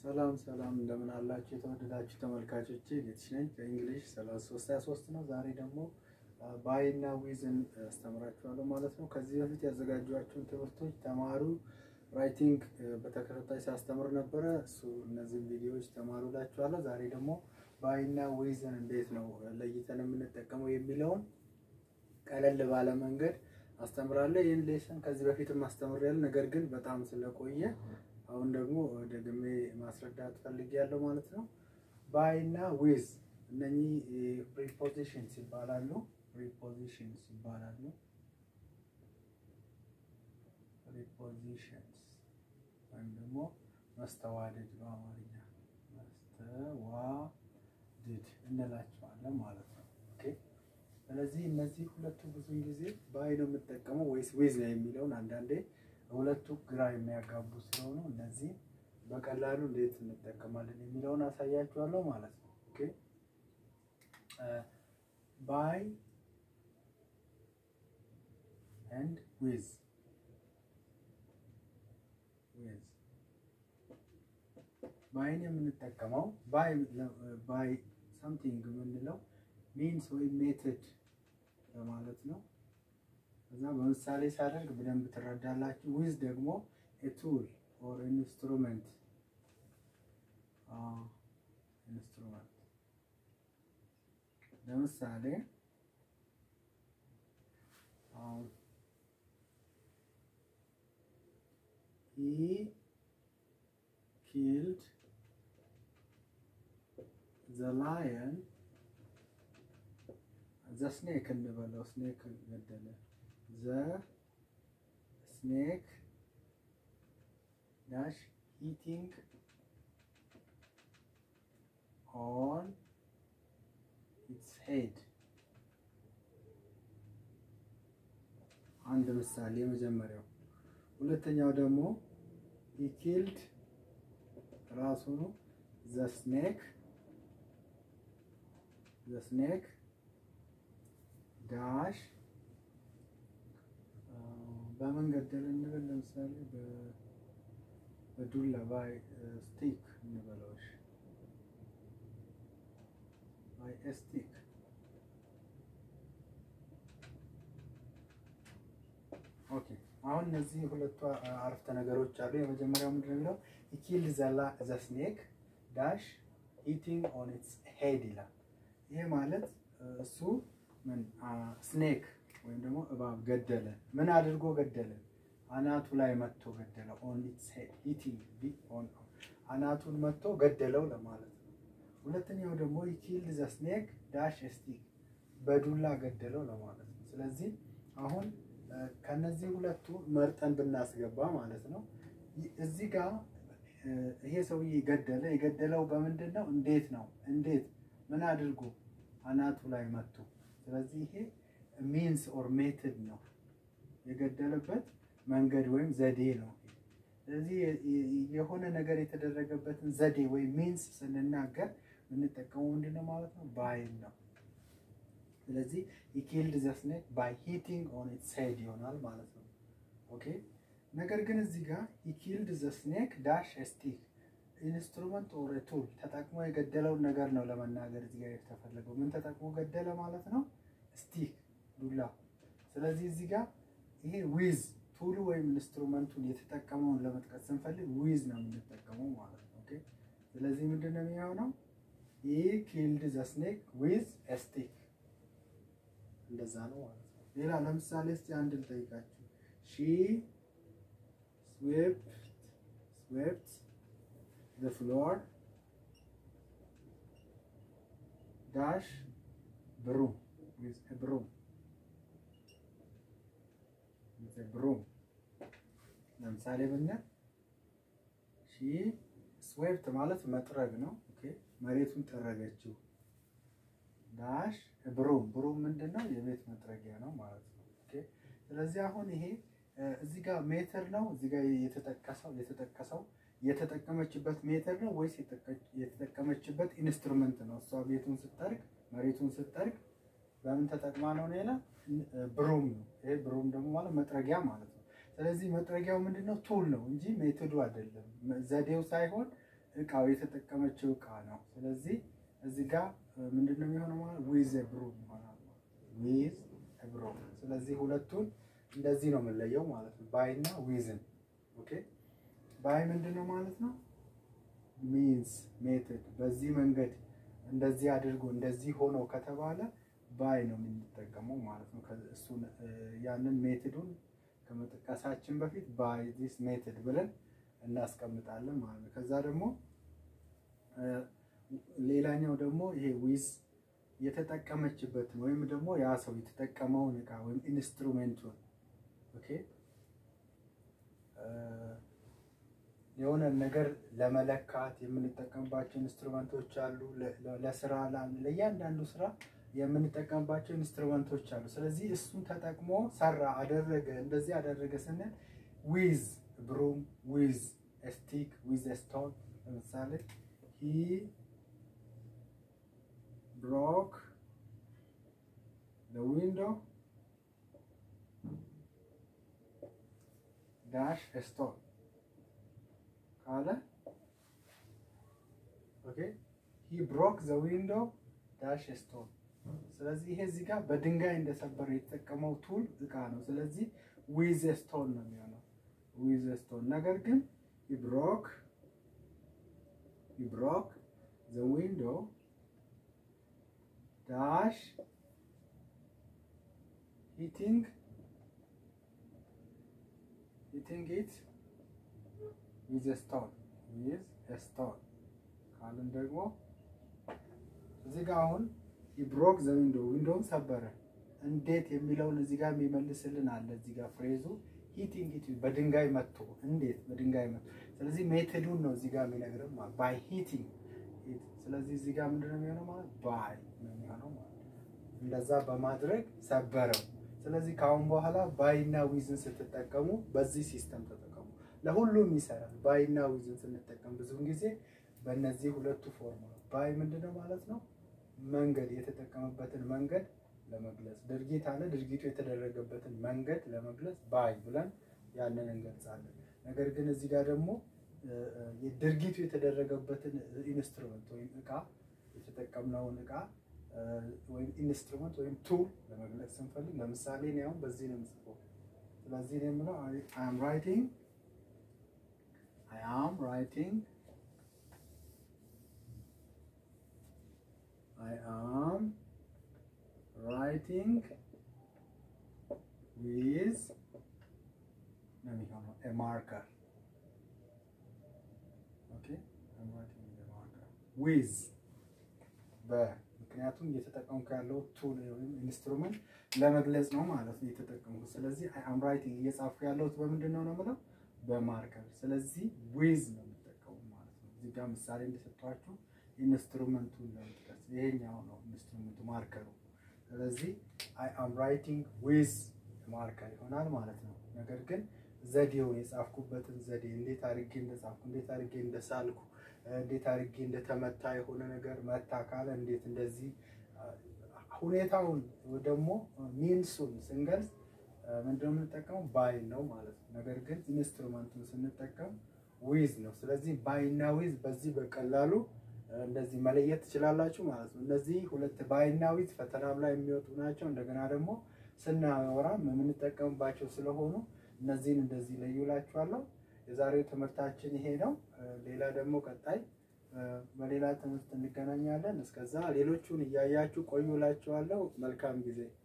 ሰላም ሰላም እንደምን አላችሁ የተወደዳችሁ ተመልካቾቼ፣ ጌትሽ ነኝ ከእንግሊሽ 3323 ነው። ዛሬ ደግሞ ባይ እና ዊዝን አስተምራችኋለሁ ማለት ነው። ከዚህ በፊት ያዘጋጇቸውን ትምህርቶች ተማሩ ራይቲንግ በተከታታይ ሲያስተምር ነበረ። እሱ እነዚህን ቪዲዮዎች ተማሩ እላችኋለሁ። ዛሬ ደግሞ ባይ እና ዊዝን እንዴት ነው ለይተን የምንጠቀመው የሚለውን ቀለል ባለ መንገድ አስተምራለሁ። ይህን ሌሰን ከዚህ በፊትም አስተምሬያለሁ፣ ነገር ግን በጣም ስለቆየ አሁን ደግሞ ደግሜ ማስረዳት ፈልጌያለሁ ማለት ነው። ባይ እና ዊዝ እነኚህ ፕሪፖዚሽንስ ይባላሉ። ፕሪፖዚሽንስ ይባላሉ። ፕሪፖዚሽንስ ወይም ደግሞ መስተዋድድ በአማርኛ መስተዋድድ እንላቸዋለን ማለት ነው። ኦኬ ስለዚህ እነዚህ ሁለቱ ብዙ ጊዜ ባይ ነው የምጠቀመው ወይስ ዊዝ ነው የሚለውን አንዳንዴ ሁለቱ ግራ የሚያጋቡ ስለሆኑ እነዚህ በቀላሉ እንዴት እንጠቀማለን የሚለውን አሳያችኋለሁ ማለት ነው። ኦኬ ባይ ኤንድ ዊዝ ዊዝ ባይን የምንጠቀመው ባይ ባይ ሳምቲንግ የምንለው ሚንስ ወይም ሜትድ ለማለት ነው። እዛ በምሳሌ ሳደርግ በደንብ ትረዳላችሁ። ዊዝ ደግሞ ቱል ኦር ኢንስትሩመንት ኢንስትሩመንት ለምሳሌ ሂ ኪልድ ዘ ላየን ዘ ስኔክ እንበለው ስኔክ ገደለ ዘ ስኔክ ዳሽ ኢቲንግ ኦን ኢትስ ሄድ። አንድ ምሳሌ የመጀመሪያው። ሁለተኛው ደግሞ ሂ ኪልድ ራሱኑ ዘ ስኔክ ዘ ስኔክ ዳሽ በምን ገደለ እንበል። ለምሳሌ በዱላ ባይ ስቲክ እንበለውሽ ባይ ስቲክ። ኦኬ አሁን እነዚህ ሁለቱ አረፍተ ነገሮች አሉ። የመጀመሪያው ምንድን ነው? ኪል ዘላ ዘ ስኔክ ዳሽ ኢቲንግ ኦን ኢትስ ሄድ ይላል። ይሄ ማለት እሱ ምን ስኔክ ወይም ደግሞ እባብ ገደለ። ምን አድርጎ ገደለ? አናቱ ላይ መጥቶ ገደለ። ኦን ኢትስ ሄድ ኢቲንግ ቢ ኦን አናቱን መጥቶ ገደለው ለማለት ነው። ሁለተኛው ደግሞ ኪልድ ዘ ስኔክ ዳሽ ስቲክ በዱላ ገደለው ለማለት ነው። ስለዚህ አሁን ከነዚህ ሁለቱ መርጠን ብናስገባ ማለት ነው እዚህ ጋር ይሄ ሰውዬ ገደለ። የገደለው በምንድን ነው? እንዴት ነው? እንዴት ምን አድርጎ አናቱ ላይ መጥቶ ስለዚህ ይሄ ሚንስ ኦር ሜትድ ነው የገደለበት መንገድ ወይም ዘዴ ነው። ስለዚህ የሆነ ነገር የተደረገበትን ዘዴ ወይም ሚንስ ስንናገር የምንጠቀመው ምንድን ነው ማለት ነው? ባይን ነው። ስለዚህ ኪልድ ዘ ስኔክ ባይ ሂቲንግ ኦን ኢትስ ሄድ ይሆናል ማለት ነው። ኦኬ ነገር ግን እዚህ ጋር ኪልድ ዘ ስኔክ ዳሽ ስቲክ ኢንስትሩመንት ኦር ቱል ተጠቅሞ የገደለውን ነገር ነው ለመናገር እዚህ ጋር የተፈለገው። ምን ተጠቅሞ ገደለ ማለት ነው? ስቲክ ዱላ። ስለዚህ እዚህ ጋር ይሄ ዊዝ ቱሉ ወይም ኢንስትሩመንቱን የተጠቀመውን ለመጥቀስ ስንፈልግ ዊዝ ነው የምንጠቀመው ማለት ነው። ኦኬ ስለዚህ ምንድን ነው የሚሆነው? ይህ ኪልድ ዘ ስኔክ ዊዝ ስቲክ እንደዛ ነው ማለት ነው። ሌላ ለምሳሌ እስቲ አንድ ልጠይቃችሁ። ሺ ስዌፕት ስዌፕት the floor dash broom with a broom with a broom ለምሳሌ ብንል ሺ ስዌፕት ማለት መጥረግ ነው። ኦኬ መሬቱን ጠረገችው። ዳሽ ብሩም ብሩም ምንድን ነው? የቤት መጥረጊያ ነው ማለት ነው። ኦኬ ስለዚህ አሁን ይሄ እዚህ ጋር ሜትር ነው። እዚህ ጋር የተጠቀሰው የተጠቀሰው የተጠቀመችበት ሜትር ነው ወይስ የተጠቀመችበት ኢንስትሩመንት ነው? እሷ ቤቱን ስትጠርግ መሬቱን ስትጠርግ በምን ተጠቅማ ነው? ሌላ ብሩም ነው። ይሄ ብሩም ደግሞ ማለት መጥረጊያ ማለት ነው። ስለዚህ መጥረጊያው ምንድነው? ቱል ነው እንጂ ሜቶዱ አይደለም። ዘዴው ሳይሆን እቃው የተጠቀመችው እቃ ነው። ስለዚህ እዚህ ጋር ምንድን ነው የሚሆነው ማለት ዊዝ ብሩም ይሆናል ዊዝ ብሩም። ስለዚህ ሁለቱን እንደዚህ ነው የምንለየው ማለት ነው ባይ እና ዊዝን። ኦኬ ባይ ምንድን ነው ማለት ነው ሚንስ ሜትድ በዚህ መንገድ እንደዚህ አድርጎ እንደዚህ ሆኖ ከተባለ ባይ ነው የምንጠቀመው ማለት ነው። እሱን ያንን ሜትዱን ከመጥቀሳችን በፊት ባይ ዲስ ሜትድ ብለን እናስቀምጣለን ማለት ነው። ከዛ ደግሞ ሌላኛው ደግሞ ይሄ ዊዝ የተጠቀመችበትን ወይም ደግሞ ያ ሰው የተጠቀመውን እቃ ወይም ኢንስትሩሜንቱን ኦኬ የሆነ ነገር ለመለካት የምንጠቀምባቸው ኢንስትሩመንቶች አሉ። ለስራ ለእያንዳንዱ ስራ የምንጠቀምባቸው ኢንስትሩመንቶች አሉ። ስለዚህ እሱን ተጠቅሞ ሰራ፣ አደረገ፣ እንደዚህ አደረገ ስንል ዊዝ ብሩም፣ ዊዝ ስቲክ፣ ዊዝ ስቶን። ለምሳሌ ሂ ብሮክ ዊንዶ ዳሽ ስቶን ካለ ኦኬ ሂ ብሮክ ዘ ዊንዶ ዳሽ ስቶን። ስለዚህ ይሄ እዚህ ጋር በድንጋይ እንደሰበረ የተጠቀመው ቱል እቃ ነው። ስለዚህ ዊዝ ስቶን ነው የሚሆነው ዊዝ ስቶን። ነገር ግን ሂ ብሮክ ሂ ብሮክ ዘ ዊንዶ ዳሽ ሂቲንግ ሂቲንግ ኢት ዊዝ ስቶን ዊዝ ስቶን ካልን ደግሞ እዚህ ጋር አሁን ብሮክ ዘ ዊንዶ ዊንዶውን ሰበረ። እንዴት የሚለውን እዚህ ጋር የሚመልስልን አለ። እዚህ ጋር ፍሬዙ ሂቲንግ ኢት በድንጋይ መቶ እንዴት በድንጋይ መቶ። ስለዚህ ሜቶዱን ነው እዚህ ጋር የሚነግረን ማለት ባይ ሂቲንግ። ስለዚህ እዚህ ጋር ምንድን ነው የሚሆነው ማለት ባይ ነው የሚሆነው ማለት እንደዛ በማድረግ ሰበረው። ስለዚህ ከአሁን በኋላ ባይና ዊዝን ስትጠቀሙ በዚህ ሲስተም ተጠቀሙ። ለሁሉም ይሰራል። ባይና ዊዝን ስንጠቀም ብዙውን ጊዜ በእነዚህ ሁለቱ ፎርም ነው። ባይ ምንድነው ማለት ነው? መንገድ የተጠቀመበትን መንገድ ለመግለጽ ድርጊት አለ። ድርጊቱ የተደረገበትን መንገድ ለመግለጽ ባይ ብለን ያንን እንገልጻለን። ነገር ግን እዚህ ጋር ደግሞ ድርጊቱ የተደረገበትን ኢንስትሩመንት ወይም እቃ የተጠቀምነውን እቃ ወይም ኢንስትሩመንት ወይም ቱል ለመግለጽ ስንፈልግ ለምሳሌ እኔ አሁን በዚህ ነው የምጽፈው። ስለዚህ እኔ የምለው አይ አም ራይቲንግ አይ አም ራይቲንግ I am writing with ነው የሚሆነው a marker okay I'm writing with a marker with በ ምክንያቱም እየተጠቀምኩ ያለው ቱል ወይም ኢንስትሩመንት ለመግለጽ ነው ማለት ነው የተጠቀምኩት። ስለዚህ I am writing እየጻፍኩ ያለሁት በምንድን ነው ነው የምለው በማርከር። ስለዚህ with ነው የምጠቀሙ ማለት ነው። እዚህ ጋር ምሳሌ እንደሰጧችሁ ኢንስትሩመንቱን ለመጥቀስ ይሄኛው ነው ኢንስትሩመንቱ ማርከሩ። ስለዚህ አይ አም ራይቲንግ ዊዝ ማርከር ይሆናል ማለት ነው። ነገር ግን ዘዴውን የጻፍኩበትን ዘዴ እንዴት አድርጌ እንደጻፍኩ፣ እንዴት አድርጌ እንደሳልኩ፣ እንዴት አድርጌ እንደተመታ የሆነ ነገር መታ ካለ እንዴት እንደዚህ ሁኔታውን ደግሞ ሚንሱን ስንገልጽ ምንድነው የምንጠቀመው? ባይ ነው ማለት ነው። ነገር ግን ኢንስትሩመንቱን ስንጠቀም ዊዝ ነው። ስለዚህ ባይ እና ዊዝ በዚህ በቀላሉ እንደዚህ መለየት ትችላላችሁ ማለት ነው። እነዚህ ሁለት ባይና ዊዝ ፈተናም ላይ የሚወጡ ናቸው። እንደገና ደግሞ ስናወራም የምንጠቀምባቸው ስለሆኑ እነዚህን እንደዚህ ለዩላችኋለሁ። የዛሬው ትምህርታችን ይሄ ነው። ሌላ ደግሞ ቀጣይ በሌላ ትምህርት እንገናኛለን። እስከዛ ሌሎቹን እያያችሁ ቆዩላችኋለሁ። መልካም ጊዜ